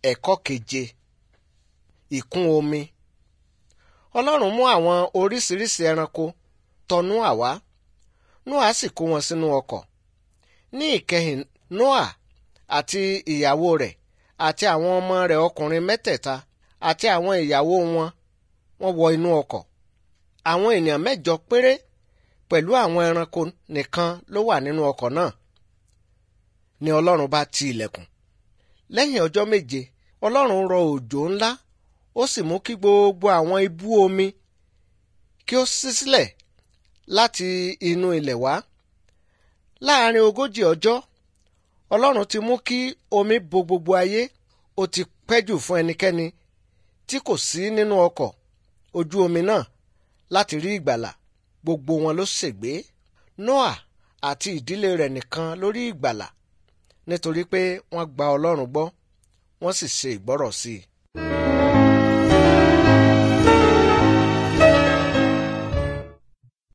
ẹ̀kọ́ keje ìkún omi ọlọ́run mú àwọn oríṣiríṣi ẹranko tọ̀ Nóà wá Nóà sì kó wọn sínú ọkọ̀ ní ìkẹyìn Nóà àti ìyàwó rẹ̀ àti àwọn ọmọ rẹ̀ ọkùnrin mẹ́tẹ̀ẹ̀ta àti àwọn ìyàwó wọn wọ́n wọ inú ọkọ̀ àwọn ènìyàn mẹ́jọ péré pẹ̀lú àwọn ẹranko nìkan ló wà nínú ọkọ̀ náà ni ọlọ́run bá ti ilẹ̀kùn lẹ́yìn ọjọ́ méje ọlọ́run rọ òjò ńlá ó sì mú kí gbogbo àwọn ibú omi kí ó ṣí sílẹ̀ láti inú ilẹ̀ wá láàárín ogójì ọjọ́ ọlọ́run ti mú kí omi bo gbogbo ayé ó ti pẹ́ jù fún ẹnikẹ́ni tí kò sí nínú ọkọ̀ ojú omi náà láti rí ìgbàlà gbogbo wọn ló ṣègbé Nóà àti ìdílé rẹ̀ nìkan ló rí ìgbàlà nítorí pé wọ́n gba ọlọ́run gbọ́ wọ́n sì ṣe ìgbọ́rọ̀ sí i.